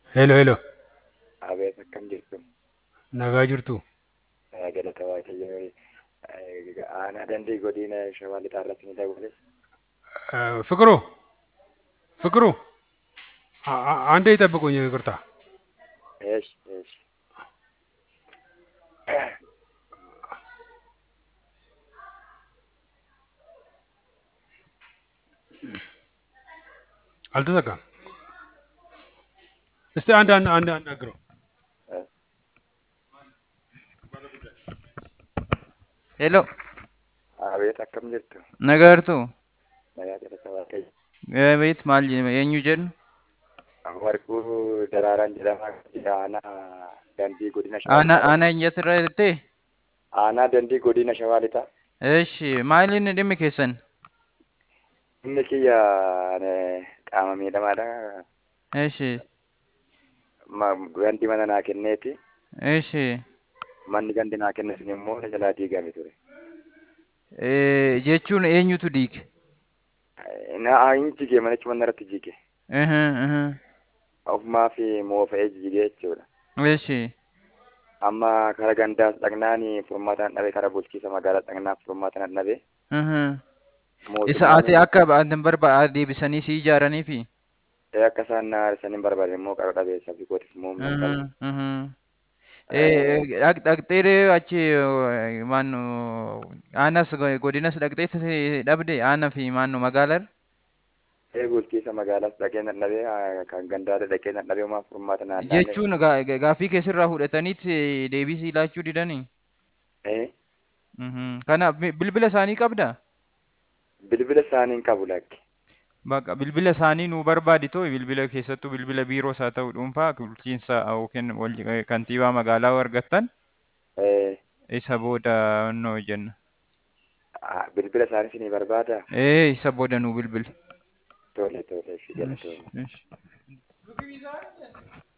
Hello, hello. Abeet akkam jirtu? Nagaa jirtu? Galata Waaqayyoo. Aanaa dandii godina Shawaa Lixaa irratti ni dabale. Eh, ፍቅሩ ፍቅሩ አ- አ- አንዴ ይጠብቁኝ፣ ይቅርታ። Eesh, eesh. አልተዘጋም። እስቲ አንድ አንድ አንድ አናግረው። Hello, Abeet akkam jirtu? nagartu. Nagaa galata Waaqayyo. Beet maal jedhama? Eenyu jedhu? Warquu Daraaraan jedhamaa jira aanaa dandii godina Shawaa Ana Lixaa. ana eenyatu irra jettee? Aanaa dandii godina Shawaa Lixaa. Eeshi, maali inni dhimmi keessan? Inni kiyya eh, qaama miidhamaadha. Eeshi, Ma- Gandi mana naa kenneeti. eeshi. Manni gandi naa kenne sun immoo na jalaa diigame ture. Eh, jechuun eenyutu diige? Eh, Na hin jige manichi mana irratti jige. Aha, aha. Ofumaa fi moofa'ee jige jechuudha. Eeshi, amma kara gandaas dhaqnaani furmaataan dhabe kara bulchiisa magaalaa dhaqnaaf furmaataan dhabe aha. Isa mootummaan ati akka ba'atan barbaada deebisanii si ijaaraniifi? akka isaan na haarsan hin barbaade immoo qara dhabe sabbi kootis immoo humna hin Aha, qabu. aha. Eh, dhaq- dhaqxee achi eh, maannu aanas go- godinas dhaqxee dhabde aanaa fi maannu magaalar? Ee bulchiisa magaalaas dhaqee na dhabe ah, kan gandaadha dhaqee na dhabe homaa furmaata naan dhaane. Jechuun ga- ga- gaaffii keessirraa fudhataniit eh, deebisii laachuu didanii? Ee Mhm. Kana bi- bilbila isaanii qabdaa? bilbila isaanii hin qabu lakki. Bakka bilbila isaanii nuu barbaadi too bilbila keessattuu bilbila biiroos haa ta'u dhuunfaa bulchiinsa yookiin wal- eh, kantiibaa magaalaa yoo argattan Ee isa booda noo jenna. ah, bilbila isaanii sinii barbaada? Ee isa booda nuu bilbila. Tole tole shi Ish, galatooma. ish.